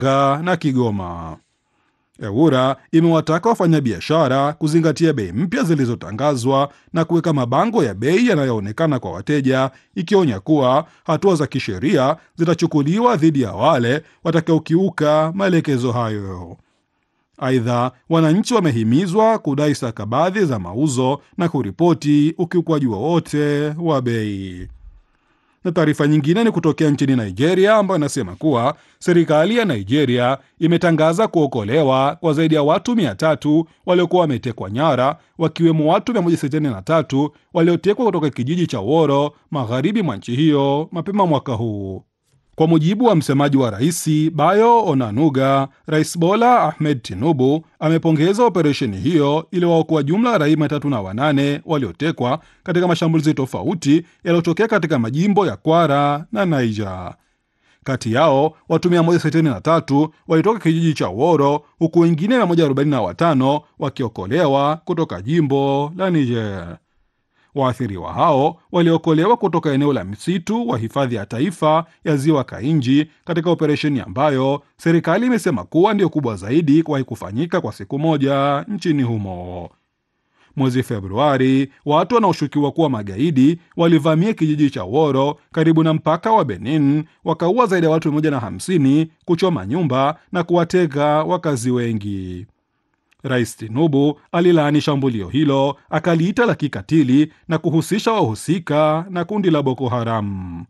na Kigoma. EWURA imewataka wafanyabiashara kuzingatia bei mpya zilizotangazwa na kuweka mabango ya bei yanayoonekana kwa wateja, ikionya kuwa hatua za kisheria zitachukuliwa dhidi ya wale watakaokiuka maelekezo hayo. Aidha, wananchi wamehimizwa kudai stakabadhi za mauzo na kuripoti ukiukwaji wowote wa bei. Na taarifa nyingine ni kutokea nchini Nigeria ambayo inasema kuwa serikali ya Nigeria imetangaza kuokolewa kwa zaidi ya watu mia tatu waliokuwa wametekwa nyara, wakiwemo watu 163 waliotekwa kutoka kijiji cha Woro magharibi mwa nchi hiyo mapema mwaka huu. Kwa mujibu wa msemaji wa rais Bayo Onanuga, Rais Bola Ahmed Tinubu amepongeza operesheni hiyo iliyowaokoa jumla ya raia mia tatu na wanane waliotekwa katika mashambulizi tofauti yaliyotokea katika majimbo ya Kwara na Niger. Kati yao watu 163 walitoka kijiji cha Woro huku wengine 145 wakiokolewa kutoka jimbo la Niger. Waathiriwa hao waliokolewa kutoka eneo la msitu wa hifadhi ya taifa ya ziwa Kainji katika operesheni ambayo serikali imesema kuwa ndiyo kubwa zaidi kuwahi kufanyika kwa siku moja nchini humo. Mwezi Februari, watu wanaoshukiwa kuwa magaidi walivamia kijiji cha Woro karibu na mpaka wa Benin, wakaua zaidi ya watu 150, kuchoma nyumba na kuwateka wakazi wengi. Rais Tinubu alilaani shambulio hilo akaliita la kikatili na kuhusisha wahusika na kundi la Boko Haram.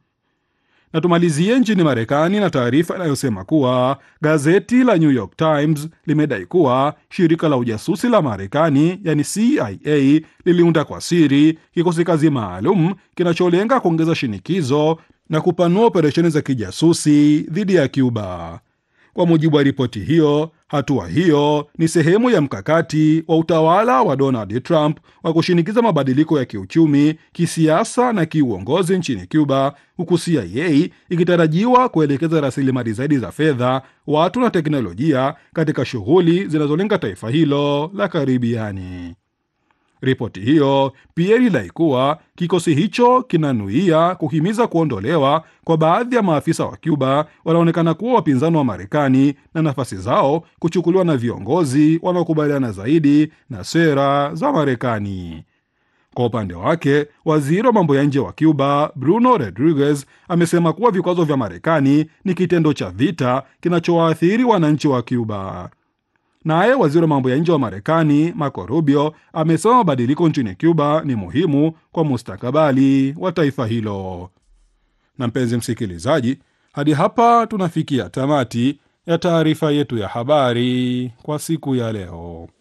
Na tumalizie nchini Marekani na taarifa inayosema kuwa gazeti la New York Times limedai kuwa shirika la ujasusi la Marekani yani CIA liliunda kwa siri kikosi kazi maalum kinacholenga kuongeza shinikizo na kupanua operesheni za kijasusi dhidi ya Cuba. Kwa mujibu wa ripoti hiyo, hatua hiyo ni sehemu ya mkakati wa utawala wa Donald Trump wa kushinikiza mabadiliko ya kiuchumi, kisiasa na kiuongozi nchini Cuba, huku CIA ikitarajiwa kuelekeza rasilimali zaidi za fedha, watu na teknolojia katika shughuli zinazolenga taifa hilo la Karibiani. Ripoti hiyo pia ilidai kuwa kikosi hicho kinanuia kuhimiza kuondolewa kwa baadhi ya maafisa wa Cuba wanaonekana kuwa wapinzani wa Marekani na nafasi zao kuchukuliwa na viongozi wanaokubaliana zaidi na sera za Marekani. Kwa upande wake, waziri wa mambo ya nje wa Cuba Bruno Rodriguez amesema kuwa vikwazo vya Marekani ni kitendo cha vita kinachowaathiri wananchi wa Cuba. Naye waziri wa mambo ya nje wa Marekani Marco Rubio amesema mabadiliko nchini Cuba ni muhimu kwa mustakabali wa taifa hilo. Na mpenzi msikilizaji, hadi hapa tunafikia tamati ya taarifa yetu ya habari kwa siku ya leo.